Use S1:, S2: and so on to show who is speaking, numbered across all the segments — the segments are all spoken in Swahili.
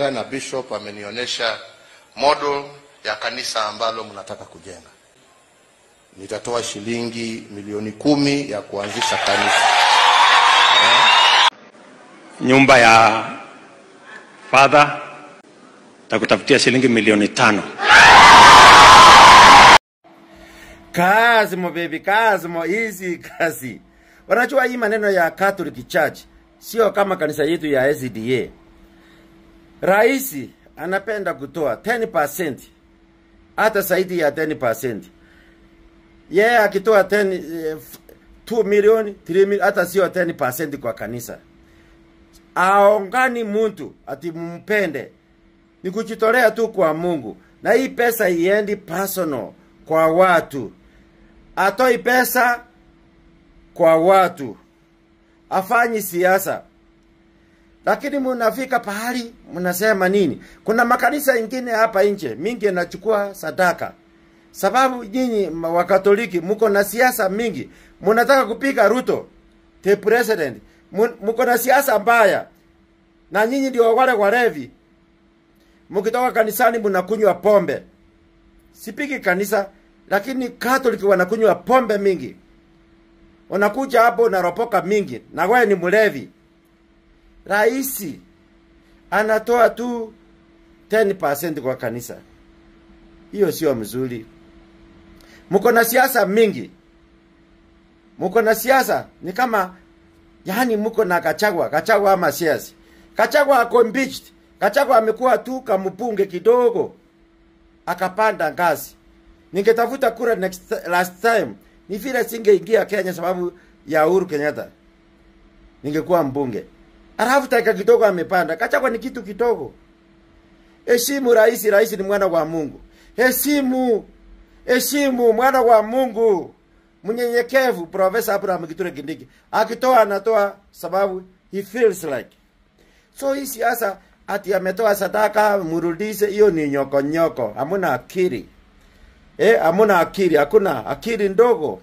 S1: kujenga na bishop amenionyesha model ya kanisa ambalo mnataka kujenga. Nitatoa shilingi milioni kumi ya kuanzisha kanisa.
S2: nyumba ya father takutafutia shilingi milioni tano.
S3: kazi mo baby kazi mo hizi kazi wanajua hii maneno ya catholic church sio kama kanisa yetu ya sda rais anapenda kutoa 10% hata zaidi ya 10% yeye yeah, akitoa 10 eh, 2 milioni 3 milioni hata sio 10% kwa kanisa aongani mtu ati mumpende ni kujitolea tu kwa Mungu, na hii pesa iendi personal kwa watu, atoi pesa kwa watu, afanyi siasa. Lakini munafika pahali mnasema nini? Kuna makanisa ingine hapa nje mingi yanachukua sadaka, sababu nyinyi ma- Wakatoliki muko na siasa mingi, munataka kupiga Ruto the president, Mu- muko na siasa mbaya, na nyinyi ndio wale walevi mkitoka kanisani mnakunywa pombe. Sipigi kanisa, lakini Catholic wanakunywa pombe mingi. Unakuja hapo unaropoka mingi, na wewe ni mlevi. Raisi anatoa tu 10% kwa kanisa, hiyo sio mzuri. Mko na siasa mingi, mko na siasa ni kama yani, mko na Kachagwa, Kachagwa ama siasa. Kachagwa ako impeached. Kachagwa amekuwa tu kampunge kidogo, akapanda ngazi. Ningetafuta kura next last time, ni vile singeingia Kenya sababu ya Uhuru Kenyatta, ningekuwa mbunge. Alafu dakika kidogo amepanda. Kachagwa ni kitu kidogo. Heshimu rais, rais ni mwana wa Mungu. Heshimu, heshimu mwana wa Mungu, mnyenyekevu. Profesa Abraham Kithure Kindiki akitoa anatoa sababu he feels like So hii siasa ati ametoa sadaka murudishe, hiyo ni nyoko nyoko, hamuna akili eh, hamuna akili, hakuna akili ndogo.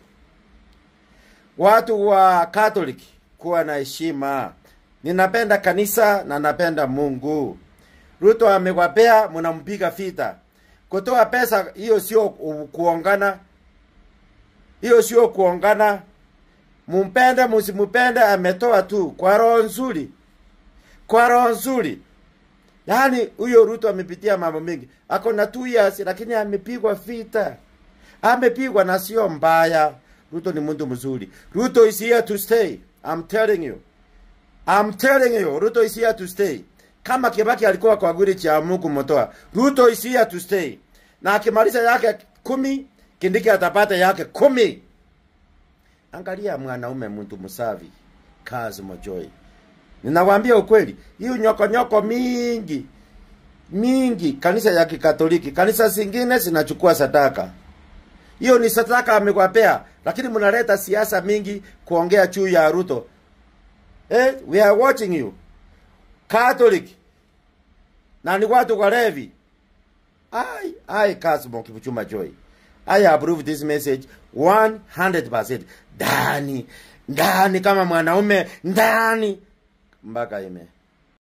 S3: Watu wa Catholic kuwa na heshima. Ninapenda kanisa na napenda Mungu. Ruto amewapea, mnampiga vita. Kutoa pesa hiyo sio ku- kuongana, hiyo sio kuongana. Mumpende musimpende, ametoa tu kwa roho nzuri kwa roho nzuri. Yaani huyo Ruto amepitia mambo mengi, ako na two years, lakini amepigwa vita, amepigwa na sio mbaya. Ruto ni mtu mzuri. Ruto is here to stay. I'm telling you. I'm telling you, Ruto is here to stay. Kama Kibaki alikuwa kwa gwiri cha Mungu motoa, Ruto is here to stay. Na akimaliza yake kumi, Kindiki atapata yake kumi. Angalia mwanaume mtu msavi, kazi mojoi. Ninawaambia ukweli, hiyo nyoko nyoko mingi mingi, kanisa ya Kikatoliki, kanisa zingine zinachukua sadaka. Hiyo ni sadaka amewapea, lakini mnaleta siasa mingi kuongea juu ya Ruto. Eh, we are watching you. Catholic na ni watu walevi. I I Kasmo Kibuchuma Joy. I approve this message 100%. Ndani ndani kama mwanaume ndani mpaka ime